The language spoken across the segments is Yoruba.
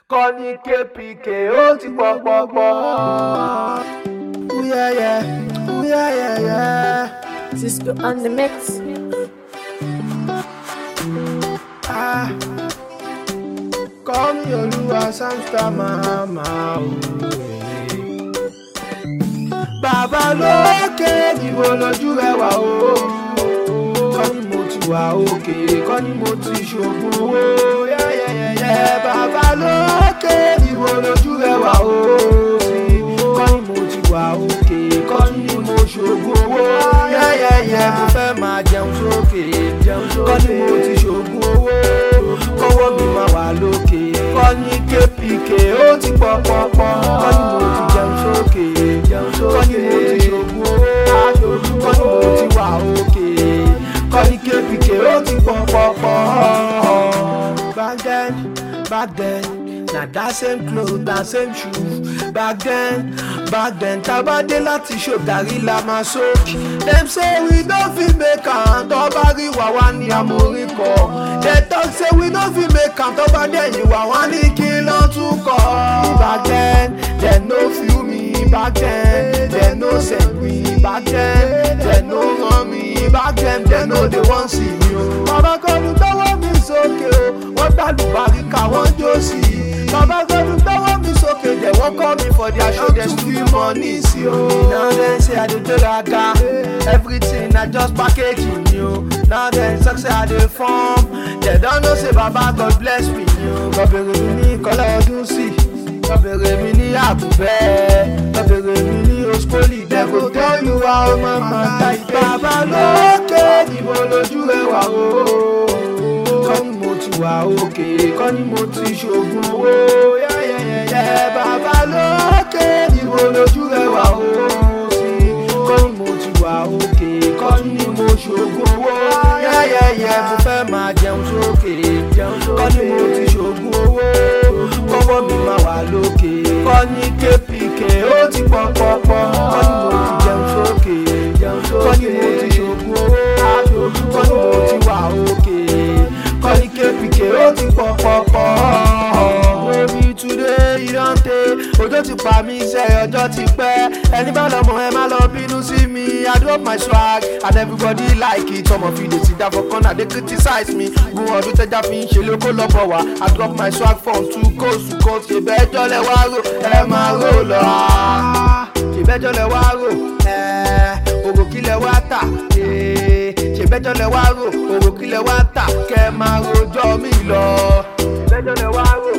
kọ́ ní kpk ó ti pọ̀ pọ̀ pọ̀. Uyẹyẹ, uyẹyẹyẹ. Cisco on the mix. Ah, Call me Olúwa Samstar Mahama òye. Bàbá lókè níbo lójú rẹ wà o. Kọ́ ni mo ti wà òkè, kọ́ ni mo ti ṣògùn owó. Yẹ́yẹ́yẹ́yẹ́ bàbá lókè níbo lójú rẹ wà o. Kọ́ ni mo ti wà òkè, kọ́ ni mo ṣògùn owó. Yẹ́yẹ́yẹ́ mo fẹ́ máa jẹun sókè, jẹun sókè. Kọ́ ni mo ti ṣògùn owó, kọ́wọ́ mi máa wà lókè. Kọ́ ni kpk ó ti pọ̀ pọ̀ pọ̀. Kọ́ ni mo ti jẹun sókè, jẹun sókè. Kọ́ ni mo ti ṣògùn owó, kọ́ ni mo ti wà òkè. Kọ́ ni kpk ó ti pọ̀ pọ̀ pọ̀. Back then, back then. Na that same cloth, that same shoe. Back then, back then, tabade láti ṣò gàrí la máa sókè. Dem say we no fit make am, tó bá rí wà wá ní amórí kọ. Dem talk say we no fit make am, tó bá dẹ̀yìn wà wá ní kí ló tún kọ. Back then, dem no feel me. Back then, dem no send me. Back then, dem no run me. Back then, dem no dey wan see me o. Bàbá kọ́ni gbọ́wọ́ mi sókè o, wọ́n gbàlùbáríkà wọ́n jó sí i. Baba God gbọ́wọ́ mi sókè dẹ̀ wọ́n kọ́ mi for their show dem still money sí o. Now dem say I dey gbéraga, everything na just packaging ni o. Now dem talk say I dey form, dem don know say Baba God bless me ni o. Lọ́bẹ̀rẹ̀ mi ní kọ́lá ọdún sí, lọ́bẹ̀rẹ̀ mi ní àbúbẹ́, lọ́bẹ̀rẹ̀ mi ní oskoli, dem go tell you how mama die. Baba lókè níbo lójú rẹ̀ wà o kọ́ ni mo ti wà òkè kọ́ ni mo ti ṣògùn owó yẹ́yẹ́yẹ́ bàbá lókè níbo lójú rẹ̀ wà ó sí kọ́ ni mo ti wà òkè kọ́ ni mo ṣògùn owó yẹ́yẹ́yẹ́ mo fẹ́ máa jẹun sókè kọ́ ni mo ti ṣògùn owó kọ́wọ́ mi máa wà lókè kọ́ ni kpk ó ti pọ̀ pọ̀ pọ̀ kọ́ ni mo ti jẹun sókè kọ́ ni mo ti ṣògùn owó kọ́ ni mo ti wà òkè kọ́ni kpk ó ti pọ̀ pọ̀ pọ̀. Baby today you don tey, òjò ti pa mí iṣẹ́ ọjọ́ ti pẹ́. Ẹni bá lọ́mọ ẹ má lọ bínú sí mi. I drop my swag and everybody like it. Ọmọ fi lè ti dá for corner dey criticize me. Gun ọdún tẹ́já fi ń ṣe lóko lọ́bọ̀ wá. I drop my swag from two coast to coast. Ṣèbẹ́jọ́ lẹ wá rò, ẹ máa rò lọ. Ṣèbẹ́jọ́ lẹ wá rò, ẹ òrò kí lẹ wá tà. Ṣèbẹ́jọ́ lẹ wá rò, òrò kí lẹ wá tà. Kẹ́ máa rojọ́ mi lọ. Ṣèbẹ́jọ́ lẹ wá rò,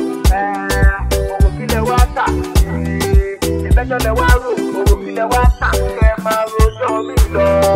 òrò kí lẹ wá tà. Ṣèbẹ́jọ́ lẹ wá rò, òrò kí lẹ wá tà. Kẹ́ máa rojọ́ mi lọ.